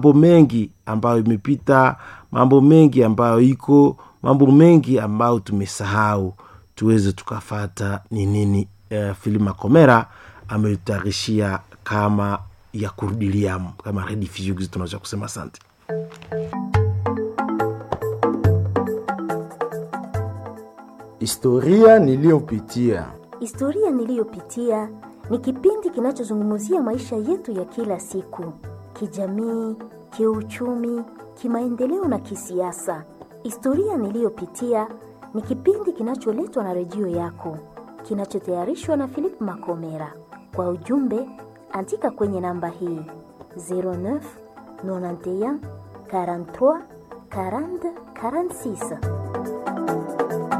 mambo mengi ambayo imepita mambo mengi ambayo iko mambo mengi ambayo tumesahau tuweze tukafata ni nini uh, filima komera ametutayarishia kama ya kurudiliam kama rediffusion tunaweza kusema asante Historia niliyopitia. Historia niliyopitia ni kipindi kinachozungumzia maisha yetu ya kila siku, kijamii, kiuchumi, kimaendeleo na kisiasa. Historia niliyopitia ni kipindi kinacholetwa na redio yako, kinachotayarishwa na Philip Makomera. Kwa ujumbe, andika kwenye namba hii 09 91 43 40 46.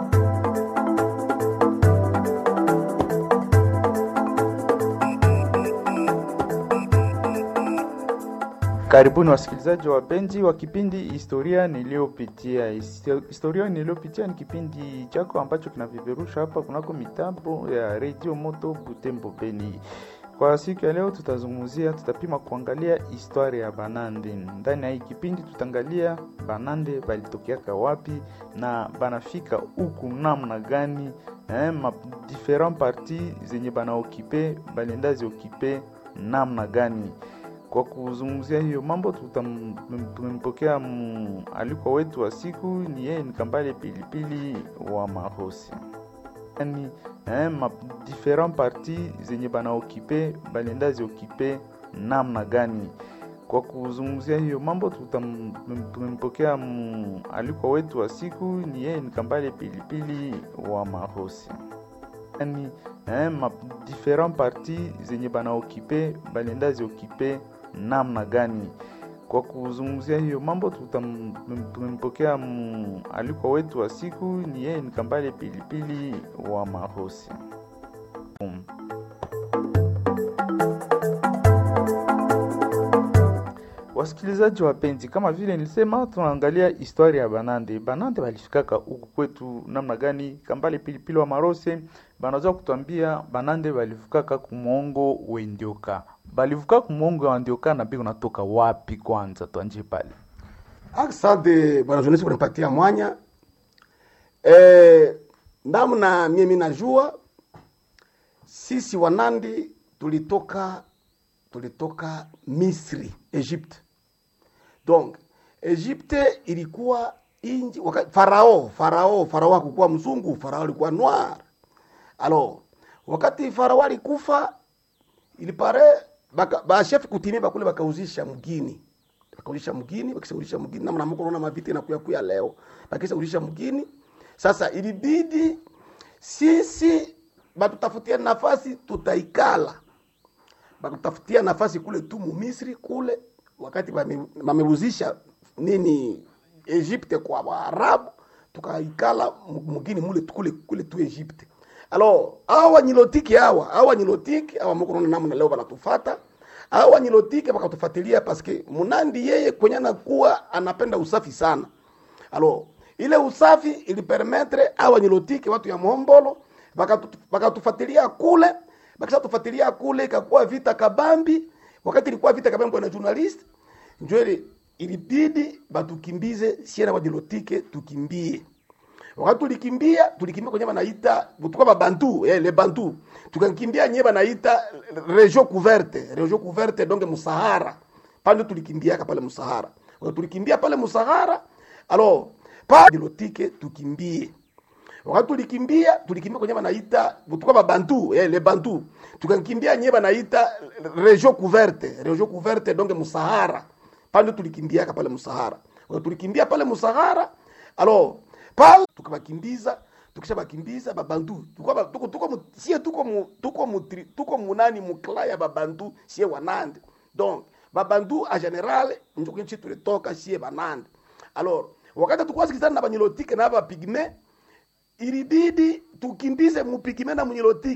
Karibuni wasikilizaji wapenzi wa kipindi historia niliyopitia. Histo- Historia niliyopitia ni kipindi chako ambacho kinaviperusha hapa kunako mitambo ya redio Moto Butembo Beni. Kwa siku ya leo tutazungumzia, tutapima kuangalia historia ya Banande. Ndani ya hii kipindi tutaangalia Banande balitokeaka wapi na banafika huku namna gani, eh, ma different parti zenye banaokipe balienda ziokipe namna gani kwa kuzungumzia hiyo mambo tutam- tumempokea mm, alikwa wetu wa siku ni yeye ni Kambale Pilipili wa Mahosi yani eh, ma different parti zenye banaokipe balienda ziokipe namna gani kwa kuzungumzia hiyo mambo tutam- tumempokea mm, alikwa wetu wa siku ni yeye ni Kambale Pilipili wa Mahosi yani eh, ma different parti zenye banaokipe balienda ziokipe namna gani kwa kuzungumzia hiyo mambo tutam- tumempokea mm, alikwa wetu wa siku ni yeye ni Kambale Pilipili wa Mahosi um. Wasikilizaji wapenzi, kama vile nilisema, tunaangalia historia ya Banande. Banande walifikaka huku kwetu namna gani? Kambale Pilipili wa Marose banaweza kutuambia Banande walifikaka kumwongo wendioka, balivuka kumwongo wa ndioka na biko natoka wapi? Kwanza tuanje pale. Asante bwana journalist kunipatia mwanya. Eh, namna mimi najua sisi Wanandi tulitoka tulitoka Misri, Egypte. Donc Egypte ilikuwa inji waka, farao farao farao hakukuwa mzungu, farao alikuwa noir. Alors wakati farao alikufa ilipare baka, ba chef kutimia bakule bakauzisha mgini bakauzisha mgini bakisaulisha mgini namna mko naona maviti na kuya kuya leo bakisaulisha mgini sasa ilibidi sisi batutafutia nafasi tutaikala bakutafutia nafasi kule tu mu Misri kule wakati bame- bameuzisha nini Egypte kwa Waarabu tukaikala mu- mugini mule tu- kule kule tu Egypte alors awa nyilotiki hawa awa nyilotiki awa mko naona namna leo banatufata awa nyilotiki bakatufuatilia paske munandi yeye kwenye anakuwa anapenda usafi sana alors ile usafi ilipermetre awa nyilotiki watu ya Mombolo bakatu- bakatufuatilia kule bakisha tufuatilia kule ikakuwa vita kabambi wakati ilikuwa vita kabambi na journalist njwele ilibidi batukimbize siena wajilotike tukimbie wakati tulikimbia tulikimbia kwenye banaita tulikuwa babantu eh, le bantu tukakimbia nye banaita region couverte region couverte donc musahara pale tulikimbiaka pale musahara wakati tulikimbia pale musahara alors pa dilotike tukimbie wakati tulikimbia tulikimbia kwenye banaita tulikuwa babantu eh, le bantu tukakimbia nye banaita region couverte region couverte donc musahara pale tulikimbiaka pale musahara wakati tulikimbia pale musahara alors pale tukabakimbiza tukisha bakimbiza babantu tuko ba- tuko tuko mu- sie tuko mu, tuko mu, tri- tuko munani mukla ya babantu sie wanande donc babantu a general njo kinchi tulitoka sie banande alors wakati tukwa sikizana na banyilotike na bapigme ilibidi tukimbize mupigime na munyilotike